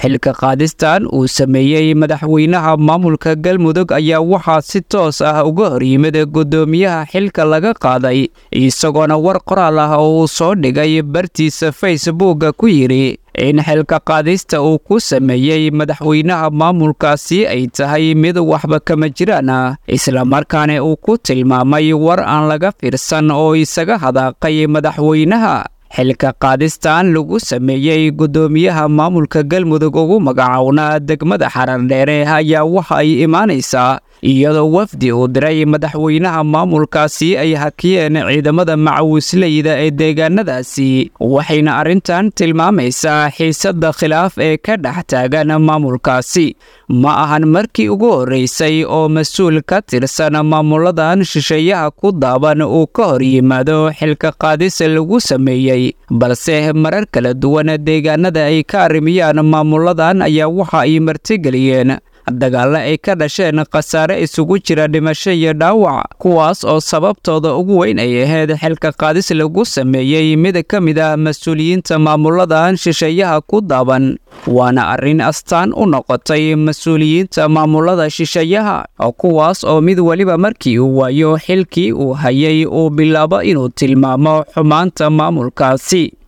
xilka qaadistan uu sameeyey madaxweynaha maamulka galmudug ayaa waxaa si toos ah uga hor yimid guddoomiyaha xilka laga qaaday isagoona war qoraal ah oo uu soo dhigay bartiisa facebooka ku yidhi in xilka qaadista uu ku sameeyey madaxweynaha maamulkaasi ay tahay mid waxba kama jiraan ah islamarkaana uu ku tilmaamay war aan laga fiirsan oo isaga hadaaqay madaxweynaha xilka qaadistan lagu sameeyey guddoomiyaha maamulka galmudug ugu magacownaa degmada xarardheere ayaa waxa ay imaanaysaa iyadoo wafdi uu diray madaxweynaha maamulkaasi ay hakiyeen ciidamada macawisleyda ee deegaanadaasi waxayna arrintan tilmaamaysaa xiisadda khilaaf ee ka dhex taagan maamulkaasi ma ahan markii ugu horreysay oo mas-uul ka tirsan maamuladan shisheeyaha ku daaban uu ka hor yimaado xilka qaadis lagu sameeyey balse marar kala duwan deegaanada ay ka arrimiyaan maamuladan ayaa waxa ay martigeliyeen dagaalla ay ka dhasheen khasaare isugu jira dhimasho iyo dhaawac kuwaas oo sababtooda ugu weyn ay ahayd xilka qaadis lagu sameeyey mid ka mid ah mas-uuliyiinta maamuladan shisheeyaha ku daaban waana arrin astaan u noqotay mas-uuliyiinta maamulada shisheeyaha kuwaas oo mid weliba markii uu waayo xilkii uu hayay uu bilaabo inuu tilmaamo xumaanta maamulkaasi